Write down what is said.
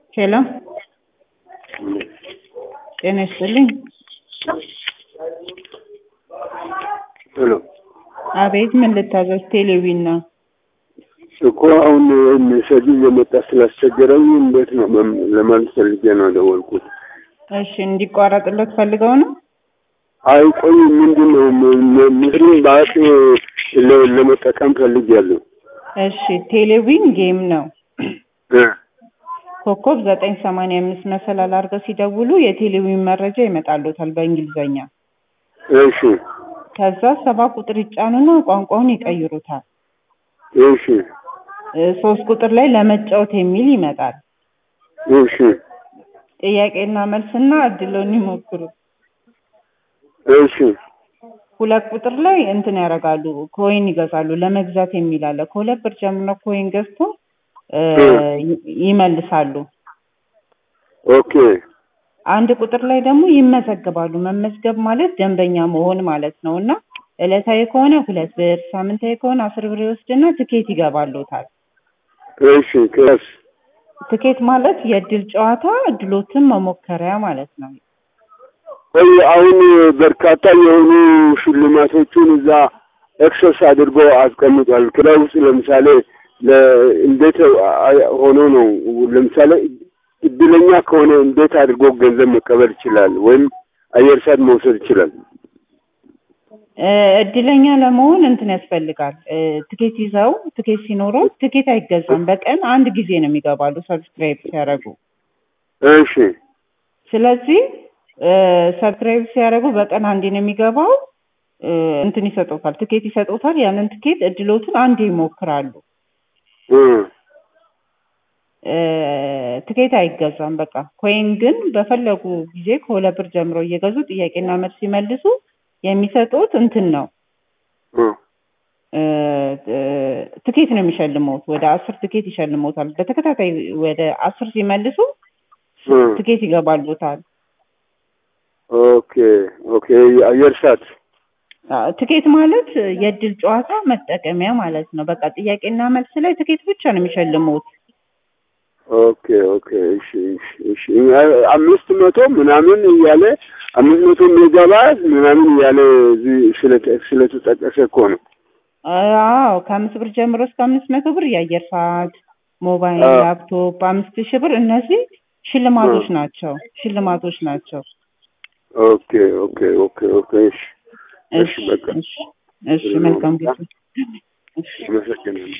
ሄሎ ጤና ይስጥልኝ። ሄሎ አቤት ምን ልታዘዝ? ቴሌቪዥን ነው። እኮ አሁን ሜሴጁ እየመጣ ስላስቸገረኝ እንዴት ነው መም- ለማለት ፈልጌ ነው ደወልኩት። እሺ እንዲቋረጥለት ፈልገው ነው? አይ ቆይ ምንድን ነው ም- ም- ምስሉን በአቅ ለ- ለመጠቀም ፈልጌያለሁ። እሺ ቴሌቪዥን ጌም ነው። እ ኮከብ ዘጠኝ ሰማንያ አምስት መሰላል አድርገው ሲደውሉ የቴሌቪዥን መረጃ ይመጣሉታል በእንግሊዘኛ። እሺ ከዛ ሰባ ቁጥር ይጫኑና ቋንቋውን ይቀይሩታል። እሺ እ ሶስት ቁጥር ላይ ለመጫወት የሚል ይመጣል። እሺ ጥያቄና መልስና እድሎን ይሞክሩ። እሺ ሁለት ቁጥር ላይ እንትን ያደርጋሉ ኮይን ይገዛሉ። ለመግዛት የሚል አለ። ከሁለት ብር ጀምሮ ኮይን ገዝቶ እ ይ- ይመልሳሉ። ኦኬ አንድ ቁጥር ላይ ደግሞ ይመዘገባሉ። መመዝገብ ማለት ደንበኛ መሆን ማለት ነው እና ዕለታዊ ከሆነ ሁለት ብር፣ ሳምንታዊ ከሆነ አስር ብር ይወስድና ትኬት ይገባሉታል። እሺ ከስ ትኬት ማለት የእድል ጨዋታ እድሎትን መሞከሪያ ማለት ነው። ቆይ አሁን በርካታ የሆኑ ሽልማቶቹን እዛ ኤክሰስ አድርጎ አስቀምጧል። ክለብ ውስጥ ለምሳሌ ለ- እንዴት አ- ሆኖ ነው ለምሳሌ እድለኛ ከሆነ እንዴት አድርጎ ገንዘብ መቀበል ይችላል? ወይም አየር ሰዓት መውሰድ ይችላል? እ እድለኛ ለመሆን እንትን ያስፈልጋል። እ ትኬት ይዘው ትኬት ሲኖረው ትኬት አይገዛም። በቀን አንድ ጊዜ ነው የሚገባሉ ሰብስክራይብ ሲያደርጉ። እሺ ስለዚህ እ ሰብስክራይብ ሲያደርጉ በቀን አንዴ ነው የሚገባው። እ እንትን ይሰጡታል፣ ትኬት ይሰጡታል። ያንን ትኬት እድሎትን አንዴ ይሞክራሉ። እ እ ትኬት አይገዛም። በቃ ኮይን ግን በፈለጉ ጊዜ ከሁለት ብር ጀምሮ እየገዙ ጥያቄና መልስ ሲመልሱ የሚሰጡት እንትን ነው እ እ እ ትኬት ነው የሚሸልሙት። ወደ አስር ትኬት ይሸልሙታል። በተከታታይ ወደ አስር ሲመልሱ እ ትኬት ይገባሉታል። ኦኬ ኦኬ አየር ሰዓት አ፣ ትኬት ማለት የእድል ጨዋታ መጠቀሚያ ማለት ነው። በቃ ጥያቄና መልስ ላይ ትኬት ብቻ ነው የሚሸልሙት። ኦኬ ኦኬ እሺ እሺ እሺ አ- አምስት መቶ ምናምን እያለ አምስት መቶ ሜጋባይት ምናምን እያለ እዚህ ስለተ- ስለተጠቀሰ እኮ ነው። አዎ ከአምስት ብር ጀምሮ እስከ አምስት መቶ ብር የአየር ሰዓት፣ ሞባይል፣ አ- ላፕቶፕ አምስት ሺህ ብር እነዚህ ሽልማቶች ናቸው። ሽልማቶች ናቸው። ኦኬ ኦኬ ኦኬ ኦኬ እሺ እሺ እሺ በቃ እሺ እሺ መልካም ጊዜ። እሺ አመሰግናለሁ።